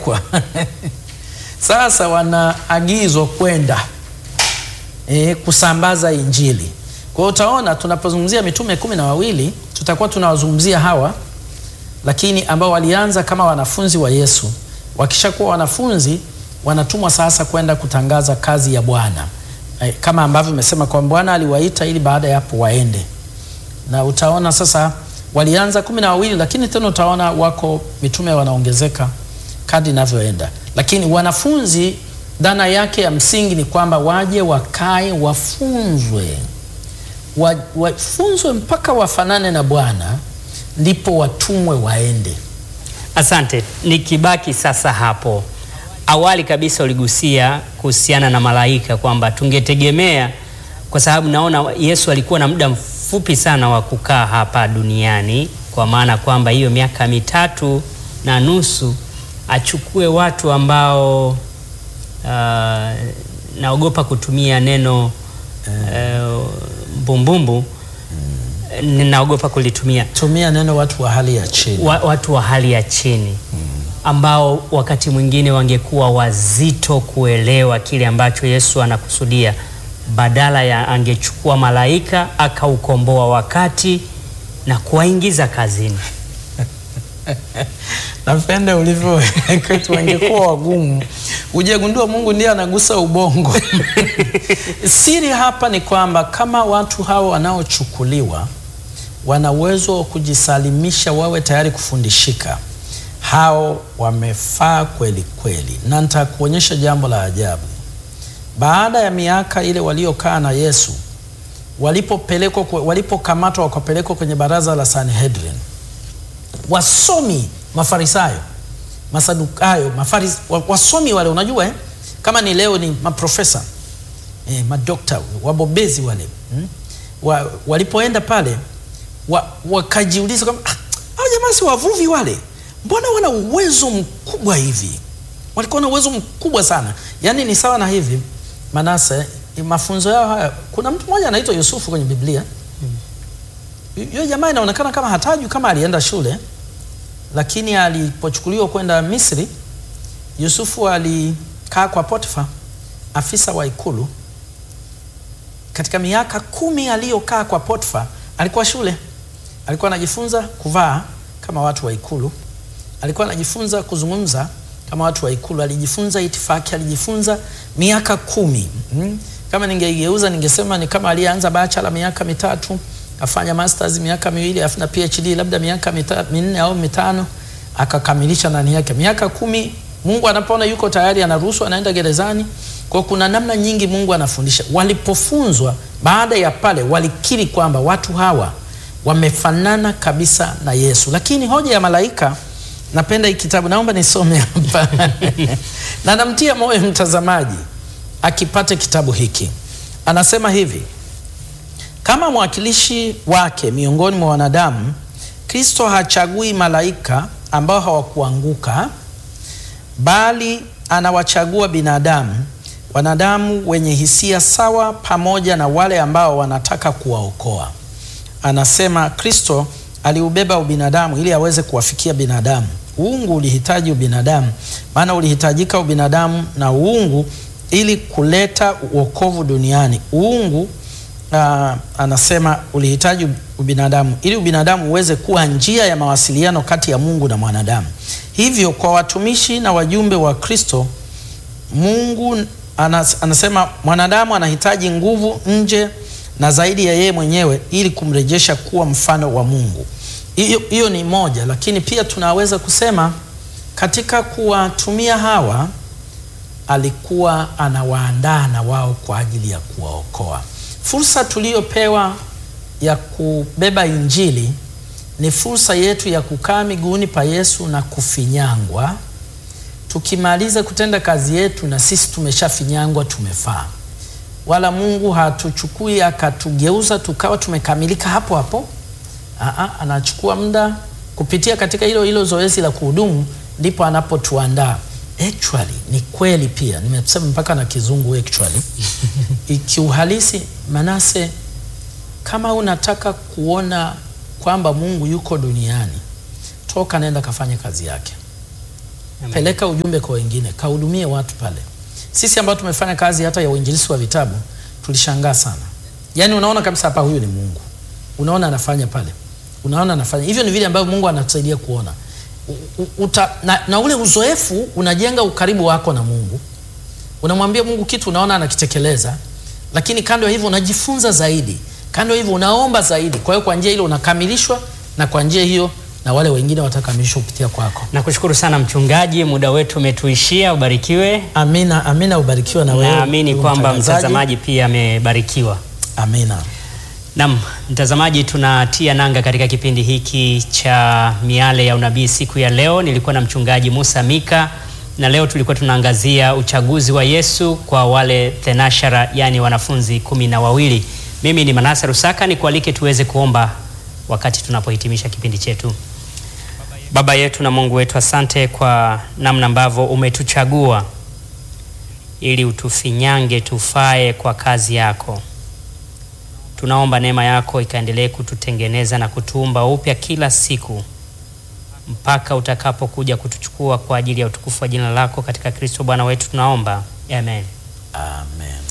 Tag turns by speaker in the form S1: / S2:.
S1: wamepelekwa sasa wanaagizwa kwenda e, kusambaza Injili. Kwa hiyo utaona tunapozungumzia mitume kumi na wawili tutakuwa tunawazungumzia hawa, lakini ambao walianza kama wanafunzi wa Yesu. Wakishakuwa wanafunzi, wanatumwa sasa kwenda kutangaza kazi ya Bwana e, kama ambavyo imesema kwamba Bwana aliwaita ili baada ya hapo waende, na utaona sasa walianza kumi na wawili, lakini tena utaona wako mitume wanaongezeka kadri inavyoenda, lakini wanafunzi dhana yake ya msingi ni kwamba waje wakae, wafunzwe, wa- wafunzwe mpaka wafanane na Bwana, ndipo watumwe waende.
S2: Asante. Nikibaki sasa hapo, awali kabisa uligusia kuhusiana na malaika kwamba tungetegemea, kwa sababu naona Yesu alikuwa na muda mfupi sana wa kukaa hapa duniani, kwa maana kwamba hiyo miaka mitatu na nusu achukue watu ambao uh, naogopa kutumia neno uh, mbumbumbu, ninaogopa kulitumia
S1: Tumia neno watu wa hali ya chini.
S2: wa, watu wa hali ya chini ambao wakati mwingine wangekuwa wazito kuelewa kile ambacho Yesu anakusudia, badala ya angechukua malaika akaukomboa wakati na kuwaingiza kazini.
S1: Napenda ulivyo kwetu, wangekuwa wagumu. Ujagundua Mungu ndiye anagusa ubongo. Siri hapa ni kwamba kama watu hawa wanaochukuliwa wana uwezo wa kujisalimisha, wawe tayari kufundishika, hao wamefaa kweli kweli, na nitakuonyesha jambo la ajabu. Baada ya miaka ile waliokaa na Yesu, walipopelekwa, walipokamatwa wakapelekwa kwenye baraza la Sanhedrin, wasomi Mafarisayo, Masadukayo, mafaris, wa- wasomi wale, unajua eh? kama ni leo ni maprofesa eh, madokta wabobezi wale hmm? wa, walipoenda pale wa, wakajiuliza kwamba "Ah, hao jamaa si wavuvi wale, mbona wana uwezo mkubwa hivi? Walikuwa na uwezo mkubwa sana, yaani ni sawa na hivi Manase, mafunzo yao haya. Kuna mtu mmoja anaitwa Yusufu kwenye Biblia yule jamaa inaonekana kama hatajui kama alienda shule, lakini alipochukuliwa kwenda Misri, Yusufu alikaa kwa Potifa, afisa wa ikulu. Katika miaka kumi aliyokaa kwa Potifa, alikuwa shule, alikuwa anajifunza kuvaa kama watu wa ikulu, alikuwa anajifunza kuzungumza kama watu wa ikulu, alijifunza itifaki, alijifunza miaka kumi. Mm. Kama ningeigeuza ningesema ni kama aliyeanza bachelor miaka mitatu afanya masters miaka miwili afu na PhD labda miaka mita, minne au mitano akakamilisha nani yake miaka kumi. Mungu anapoona yuko tayari anaruhusu, anaenda gerezani. Kwa kuna namna nyingi Mungu anafundisha. Walipofunzwa baada ya pale, walikiri kwamba watu hawa wamefanana kabisa na Yesu. Lakini hoja ya malaika, napenda hii kitabu, naomba nisome hapa na namtia moyo mtazamaji akipate kitabu hiki. Anasema hivi kama mwakilishi wake miongoni mwa wanadamu, Kristo hachagui malaika ambao hawakuanguka, bali anawachagua binadamu, wanadamu wenye hisia sawa, pamoja na wale ambao wanataka kuwaokoa. Anasema Kristo aliubeba ubinadamu ili aweze kuwafikia binadamu. Uungu ulihitaji ubinadamu, maana ulihitajika ubinadamu na uungu ili kuleta uokovu duniani. Uungu Uh, anasema ulihitaji ubinadamu ili ubinadamu uweze kuwa njia ya mawasiliano kati ya Mungu na mwanadamu. Hivyo kwa watumishi na wajumbe wa Kristo, Mungu anas, anasema mwanadamu anahitaji nguvu nje na zaidi ya yeye mwenyewe ili kumrejesha kuwa mfano wa Mungu. Hiyo hiyo ni moja, lakini pia tunaweza kusema katika kuwatumia hawa alikuwa anawaandaa na wao kwa ajili ya kuwaokoa. Fursa tuliyopewa ya kubeba Injili ni fursa yetu ya kukaa miguuni pa Yesu na kufinyangwa. Tukimaliza kutenda kazi yetu, na sisi tumeshafinyangwa, tumefaa. Wala Mungu hatuchukui akatugeuza tukawa tumekamilika hapo hapo. Aa, anachukua muda kupitia katika hilo hilo zoezi la kuhudumu, ndipo anapotuandaa. Actually ni kweli pia, nimesema mpaka na kizungu actually ikiuhalisi Manase, kama unataka kuona kwamba Mungu yuko duniani, toka nenda kafanye kazi yake. peleka ujumbe kwa wengine, kahudumie watu pale. Sisi ambao tumefanya kazi hata ya uinjilisti wa vitabu tulishangaa sana, yaani unaona kabisa hapa huyu ni Mungu, unaona anafanya pale, unaona anafanya hivyo. Ni vile ambavyo Mungu anatusaidia kuona U- u- uta, na, na ule uzoefu unajenga ukaribu wako na Mungu. Unamwambia Mungu kitu, unaona anakitekeleza, lakini kando ya hivyo unajifunza zaidi, kando ya hivyo unaomba zaidi. Kwa hiyo kwa njia ile unakamilishwa, na kwa njia hiyo na wale wengine watakamilishwa kupitia kwako.
S2: Nakushukuru sana mchungaji, muda wetu umetuishia. Ubarikiwe.
S1: Amina, amina. Ubarikiwe na wewe.
S2: Naamini
S1: ndugu
S2: kwamba
S1: mtangazaji.
S2: mtazamaji pia amebarikiwa.
S1: Amina.
S2: Naam, mtazamaji, tunatia nanga katika kipindi hiki cha Miale ya Unabii siku ya leo. Nilikuwa na mchungaji Musa Mika na leo tulikuwa tunaangazia uchaguzi wa Yesu kwa wale thenashara, yani wanafunzi kumi na wawili. Mimi ni Manase Rusaka, nikualike tuweze kuomba wakati tunapohitimisha kipindi chetu. Baba yetu na Mungu wetu, asante kwa namna ambavyo umetuchagua ili utufinyange tufae kwa kazi yako. Tunaomba neema yako ikaendelee kututengeneza na kutuumba upya kila siku mpaka utakapokuja kutuchukua kwa ajili ya utukufu wa jina lako katika Kristo Bwana wetu tunaomba. Amen.
S1: Amen.